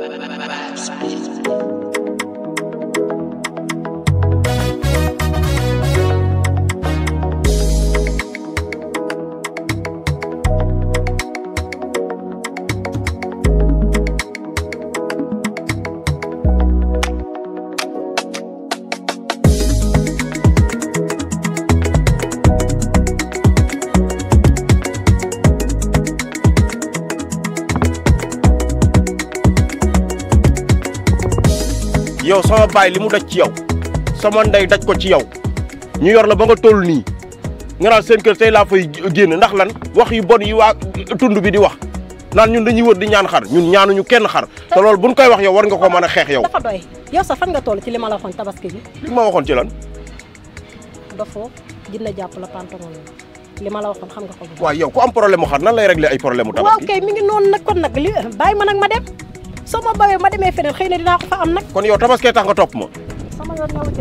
yow sama baay li mu daj ci yow sama ndey daj ko ci yow ñu yor la ba nga toll nii nga naan seen kër tey laa fay génn ndax lan wax yu bon yi waa tund bi di wax naan ñun dañuy wër di ñaan xar ñun ñaanuñu kenn xar te loolu buñ koy wax yow war nga ko mën a xeex yow dafa doy yow sax fan nga toll ci li ma la waxoon tabaski bi li ma waxoon ci lan dafoo dina jàpp la pantomon li ma la waxoon xam nga ko bu waaw yow ku am problème mu xar nan lay régler ay problème mu waaw tabaski kay mi ngi noonu nag kon nag li bàyyi ma nag ma dem soo ma bawee ma demee feneen xëy na dinaa ko fa am nag kon yow tabaskee tax nga topp ma sama yoon ñëw ci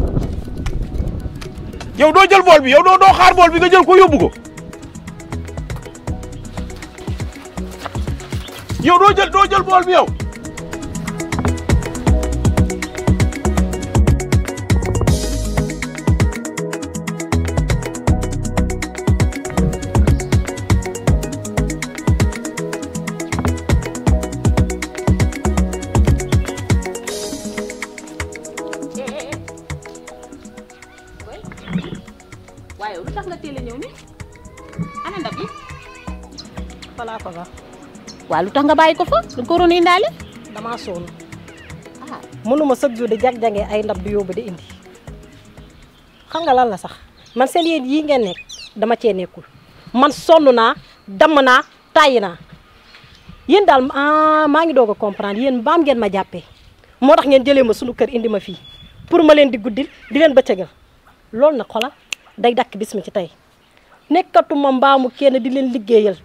yow doo jël bool bi yow doo doo xaar bool bi nga jël ko yóbbu ko yow doo jël doo jël bool bi yow waaye lu tax nga teel a ñëw ni ana ndab yi falaa ko ba waaw lu tax nga bàyyi ko fa da nga ko waroon a indaale damaa sonn ah mënuma chaque jour di jag-jagee ay ndab di yóbbu di indi xam nga lan la sax man seen yéen yii ngeen nekk dama cee nekkul man sonn naa damm naa tàyyi naa yéen daal ah maa ngi doog a comprendre yéen baam ngeen ma jàppee moo tax ngeen jëlee ma sunu kër indi ma fii pour ma leen di guddil di leen bëccëgal loolu nag xola day dakk bis mi ci tey nekkatuma mbaamu kenn di leen liggéeyal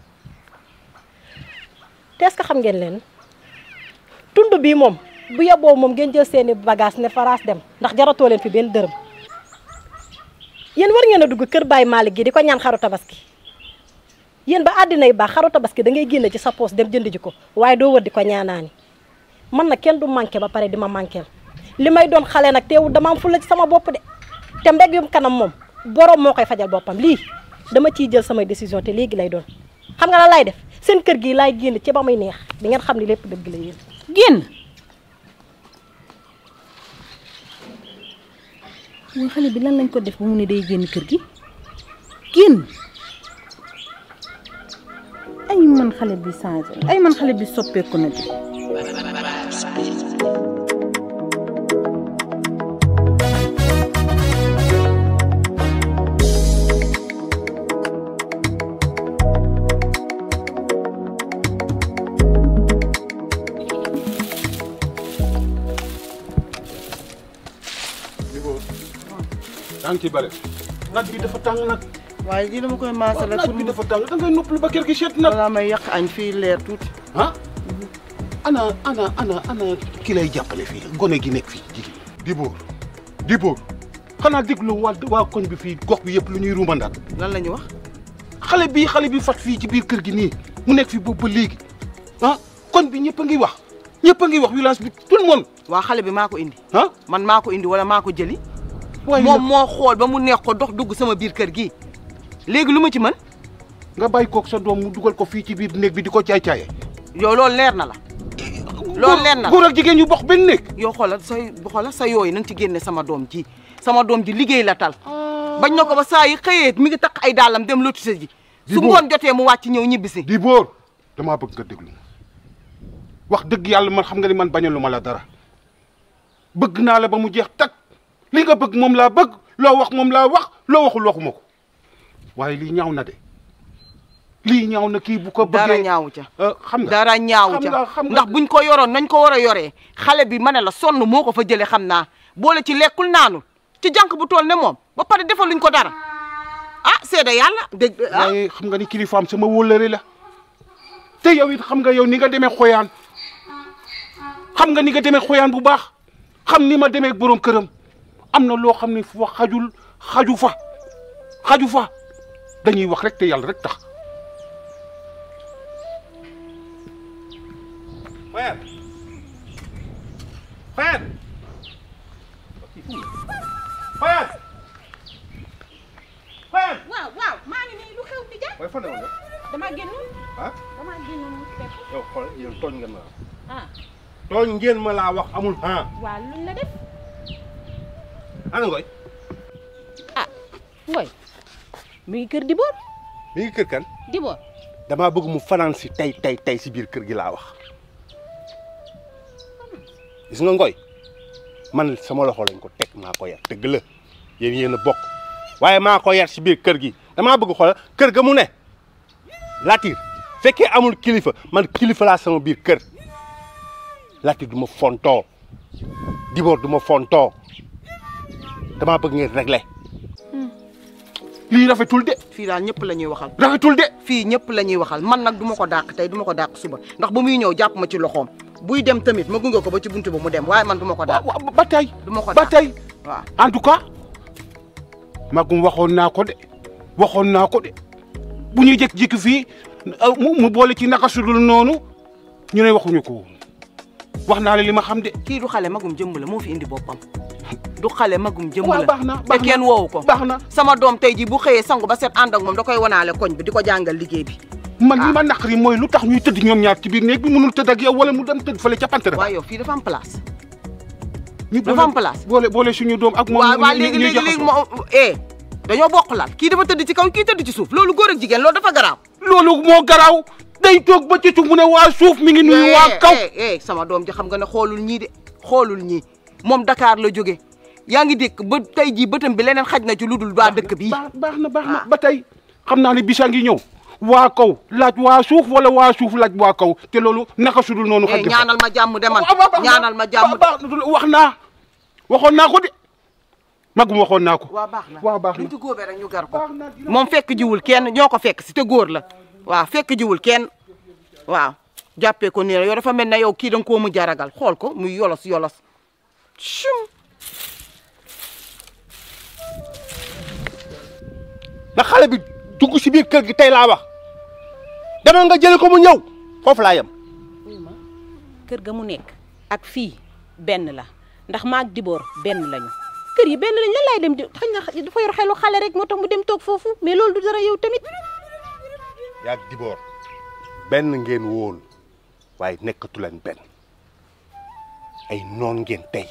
te est-ce que xam ngeen leen tund bii moom bu yeboo moom ngeen jël seeni bagage ne faraas dem ndax jaratoo leen fi benn dërëm yéen war ngeen a dugg kër Baye Malick gi di ko ñaan xaru tabaski yéen ba àddina yi baax xaru tabaski da ngay génne ci sa poos dem jënd ji ko waaye doo wër di ko ñaanaani man na kenn du manqué ba pare di ma manqué li may doon xale nag teewul dama am fulla ci sama bopp de te mbég yum kanam moom borom moo koy fajal boppam lii dama ciy jël samay décision te léegi lay doon xam nga la lay def seen kër gi laay génn ci ba muy neex di ngeen xam ni lépp dëgg la yéen génn waa xale bi lan lañ ko def ba mu ne day génn kër gi génn ay man xale bi changé ay man xale bi soppeeku na di yaa ngi ciy bëri naaj bi dafa tàng nag waaye lii dama koy maasale naaj pour bi dafa tàng da ngay noppalu ba kër gi seet nag balaa may yàq añ fii leer tuuti. ah ana ana ana ana ki lay jàppale fii gone gi nekk fii jigéen Dibóor Dibóor xanaa déglu waa waa koñ bi fii gox bi yëpp lu ñuy ruumandaat lan la ñu wax xale bii xale bi fat fii ci biir kër gi nii mu nekk fi boobu ba léegi ah koñ bi ñëpp a ngi wax ñëpp a ngi wax village bi tout le monde waa xale bi maa ko indi ah man maa ko indi wala maa ko jëli waaye moom moo xool ba mu neex ko dox dugg sama biir kër gi léegi lu ma ci mën nga bàyyi kook sa doom mu dugal ko fii ci biir néeg bi di ko caay-caaye yow loolu leer na la loolu leer na la góor ak jigéen ñu bokk benn néeg yow xoolal say xoolal sa yooyu na nga ci génne sama doom ji sama doom ji liggéey la tal bañ na ko ba saa yi xëyee mi ngi takk ay dàllam dem lotise ji Di su boobu. ngoon jotee mu wàcc ñëw ñibbisi Dibóor damaa bëgg nga déglu ma wax dëgg yàlla man xam nga ni man bañalu ma la dara bëgg naa la ba mu jeex tag li nga bëgg moom laa bëgg loo wax moom laa wax loo waxul waxuma ko waaye lii ñaaw na de lii ñaaw na kii bu ko bëggee dara ñaawu ca Euh, xam nga dara ñaawu xam nga ca xam nga ndax buñ ko yoroon nañ ko war a yoree xale bi ma ne la sonn moo ko fa jëlee xam naa boole ci lekkul naanul ci jànk bu tool ne moom ba pare defaluñ ko dara ah seede yàlla dégg ah waaye xam nga ni kilifaam sama wóllëre la te yow it xam nga yow ni nga demee xoyaan xam nga ni nga demee xoyaan bu baax xam ni ma demee borom këram am na loo xam ne fa xajul xaju fa xaju fa dañuy wax rek te yàlla rek tax. Fayane Fayane Fayane waaw waaw maa ngi nii lu xew di ja waaye fan la woon damaa génn ah damaa génn mu fekk yow xool yow tooñ ngeen ma ah tooñ ngeen ma laa wax amul ah waa luñ la def ana ngoy ngoy mi ngi kër Dibor mi ngi kër kan Dibor damaa bëgg mu fanaan si tey tey tey si biir kër gi laa wax gis nga ngoy man sama loxo lañ ko teg maa ko yar dëgg la yéen yéen a bokk waaye maa ko yar si biir kër gi damaa bëgg xoolal kër ga mu ne Latir fekkee amul kilifa man kilifa laa sama biir kër Latir du ma fontoo Dibor du ma fontoo damaa bëgg ngeen régler lii rafetul de fii daal ñëpp la ñuy waxal rafetul de fii ñëpp la ñuy waxal man nag du ma ko dàq tey du ma ko dàq suba ndax ba muy ñëw jàpp ma ci loxoom buy dem tamit ma gunge ko ba ci buntu ba mu dem waaye man du ma ko dàq waaw ba tey du ma ko ba dàq tey waaw en tout cas magum waxoon naa ko de waxoon naa ko de bu ñuy jékki-jékki fii euh, mu mu boole ci naka sudul noonu ñu ne waxuñu ko woon wax naa la li ma xam de. kii du xale magum jëmb la moo fi indi boppam du xale magum jëmb waaw la baax na te baax na kenn woowu ko baax na sama doom tey ji bu xëyee sangu ba set ànd ak moom da koy wanaale koñ bi di ko jàngal liggéey bi man li ma naqari mooy lu tax ñuy tëdd ñoom ñaar ci biir néeg bi mënul tëdd ak yow wala mu dem tëdd fële ca pante waaye yow fii dafa am place ñu dafa am place. boole boole suñu doom ak moom waaw waaw ñu- léegi ñuy léegi léegi jaxasoo. moo eh dañoo bokk laal kii dafa tëdd ci kaw kii tëdd ci suuf loolu góor ak jigéen loolu dafa garaaw loolu moo garaaw day toog ba ci suuf mu ne waa suuf mi ngi nuyu waa kaw eh eh sama doom ji xam nga ne xoolul ñii de xoolul ñii moom Dakar la jóge yaa ngi dégg ba tey jii bëtam bi leneen xaj na ci lu dul waa dëkk bi baax baax na baax na ba tey xam naa ne bisa ngi ñëw waa kaw laaj waa suuf wala waa suuf laaj waa kaw te loolu naka sudul noonu eh xaj ñaanal ma jàmm de man waaw waaw baax na. ñaanal ma jàmm de baax na wax naa waxoon naa ko de magum waxoon naa ko waaw baax na waaw baax na luñ ci góobee rek ñu gar ko baax na dina- moom fekk jiwul kenn ñoo ko fekk si te góor la waaw fekk jiwul kenn waaw jàppee ko nii la yow dafa mel ne yow kii da nga koo mu jaragal xool ko muy yolos yolos chum na xale bi dugg si biir kër gi tey laa wax demal nga jële ko mu ñëw foofu laa yem ma kër ga mu nekk ak fii benn la ndax maag Dibor benn lañu kër yi benn lañ lan laay dem di xëy na dafa yor xelu xale rek moo tax mu dem toog foofu mais loolu du dara yow tamit yaa Dibor benn ngeen woon waaye nekkatu leen benn ay noon ngeen tey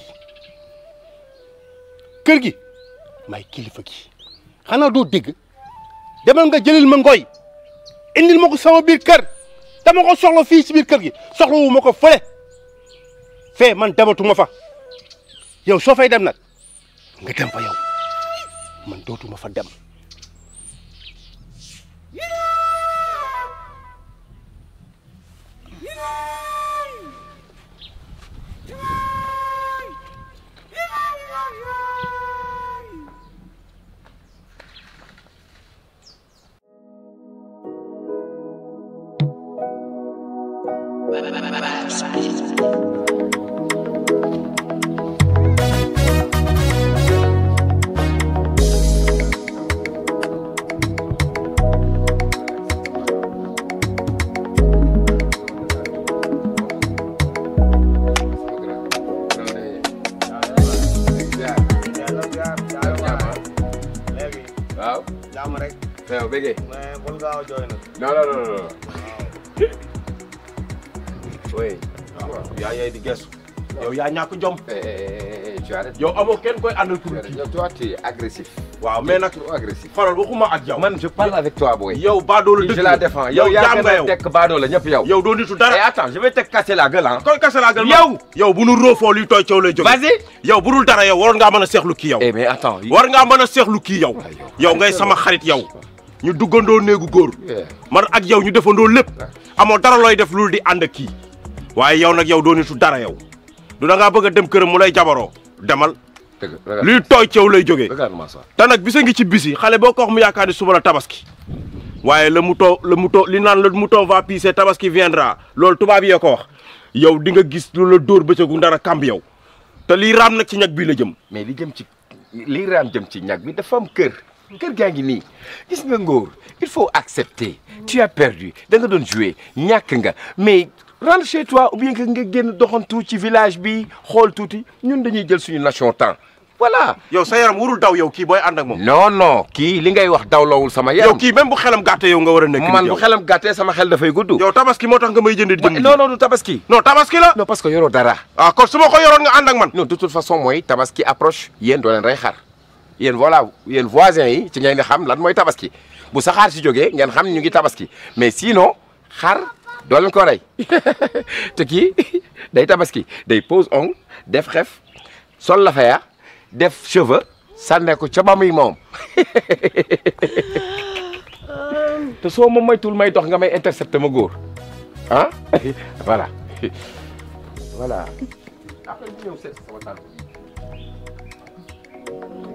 kër gi may kilifa gi xanaa doo dégg demal nga jëlil ma ngoy indil ma ko sama biir kër dama ko soxla fii si biir kër gi soxla wu ma ko fële fee man dematuma fa yow soo fay dem nag nga dem fa yow man dootuma fa dem waaw jàmm rek yow bëggee mais bul gaaw a jooy nag non non non non oui yaa yey di gestu yow yaa ñàkk jom tu arrêtes yow amoo kenn koy àndal pour tu kii arrêtes. toi tu es agressif waaw mais nag trop agressif xoolal waxuma ak yow man je parle avec toi boy yow baadoo la je dëgg la défends yow yow yaa jaam gën nga a yow tekk baadoo la ñëpp yow yow doo nitu et dara attends je vais te casser la gueule hein koy kase laa gal yow yow bu nu roofoo luy tooy coow lay jóge vas-y yow bu dul dara yow waroon ngaa mën a seexlu kii yow eh mais attends war ngaa mën a seexlu kii yow yow ngay sama xarit yow ñu duggandoo néegu góor Yeah. man ak yow ñu defandoo lépp amoo dara looy def loolu di ànd ak kii waaye yow nag yow doo nitu dara yow du da ngaa bëgg a dem këram mu lay jabaroo demal dëgg regarde luy tooy ceew lay jógee regarde-moi ça te nag bisa ngi ci bisi xale boo ko wax mu yaakaar ni suba la tabaski waaye le mouton le mouton li naan le mouton va pisser tabaski viendra loolu tubaab yee ko wax yow di nga gis lu la dóor bëccëgu ndara kamb yow te lii raam nag ci ñag bii la jëm mais li jëm ci li raam jëm ci ñag bi dafa am kër kër gaa ngi nii gis nga ngóor il faut accepter tu as perdu da nga doon jouer ñàkk nga mais rentre chez toi ou bien que nga génn doxantu ci village bi xool tuuti ñun dañuy jël suñu nation temps voilà. yow sa yaram warul daw yow kii booy ànd ak moom. non non kii li ngay wax dawlawul sama yow yaram. kii même bu xelam gàttee yow nga war a nekk. man nit bu yow. xelam gàttee sama xel dafay gudd. yow tabaski moo tax nga may jënd di jënd. non non du tabaski. non tabaski la. non parce que yoroo dara. ah kon su ma ko yoroon nga ànd ak man. non de toute façon mooy tabaski approche yéen doo leen rey xar yéen voilà yéen voisins yi ci ngeen di xam lan mooy tabaski bu saxaar si jógee ngeen xam ñu ngi tabaski mais sinon xar doo leen ko rey te kii day tabaski day pose ongle def xef sol la faya def cheveux sànne ko ca ba muy moom te soo ma moytul may dox nga may intercepté ma góor ah voilà voilà après ñëw seet sama tànk